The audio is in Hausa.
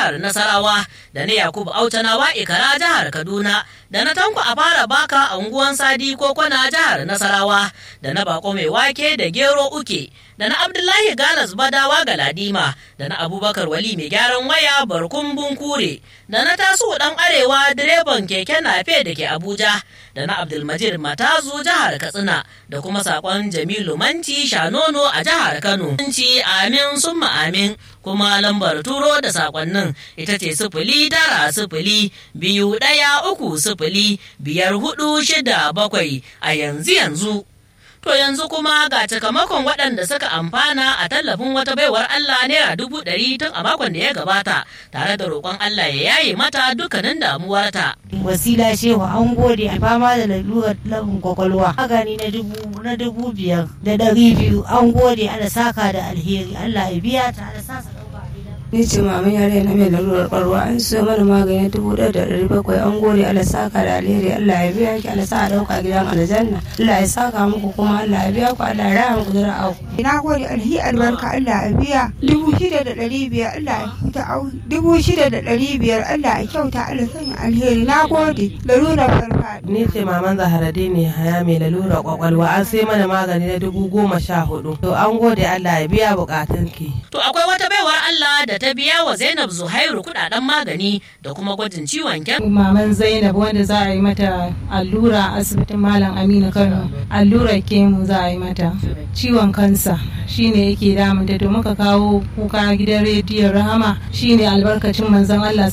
jihar Nasarawa da na Yakubu Autanawa Ikara jihar Kaduna da na Tanko a fara baka a unguwan Sadi Kokona jihar Nasarawa da na Bako mai wake da Gero Uke da na Abdullahi Galas Badawa Galadima da na Abubakar Wali mai gyaran waya Barkun Bunkure da na Tasu dan Arewa direban keke nafe da ke Abuja da na Abdulmajid Matazu jihar Katsina da kuma sakon Jamilu Manci Shanono a jihar Kano. Manci amin summa amin kuma lambar turo da sakonnin ita ce sifili tara sifili biyu ɗaya uku sifili biyar hudu shida bakwai a yanzu yanzu. To yanzu kuma ga cikamakon waɗanda suka amfana a tallafin wata baiwar Allah naira dubu ɗari tun a makon da ya gabata tare da roƙon Allah ya yaye mata dukkanin damuwarta. wasila shehu an gode a fama da lalurar labin kwakwalwa magani na dubu na dubu biyar da ɗari biyu an gode ana saka da alheri Allah ya biya ta ana sa su ɗauka a gida. ni ce maman yare na mai lalurar ƙwarwa an so mana magani dubu ɗaya da ɗari bakwai an gode Allah saka da alheri Allah ya biya ki Allah sa a ɗauka gidan aljanna Allah ya saka muku kuma Allah ya biya ku Allah ya raya muku zira auku. na gode alhi albarka Allah ya biya dubu shida da ɗari biyar Allah ya kyauta au dubu shida da ɗari biyar Allah ya kyauta Allah sanya alheri na gode lalurar farfaɗi. Ni ce maman Zaharade ne haya mai lalura kwakwalwa an sai mana magani na dubu goma sha hudu. To an gode Allah ya biya bukatun ki. To akwai wata baiwar Allah da ta biya wa Zainab Zuhairu kudaden magani da kuma gwajin ciwon kyan. Maman Zainab wanda za a yi mata allura a asibitin Malam Aminu Kano. Allurar kemu za a yi mata. Ciwon kansa shine yake damunta to muka kawo kuka gidan rediyon Rahama shine albarkacin manzon Allah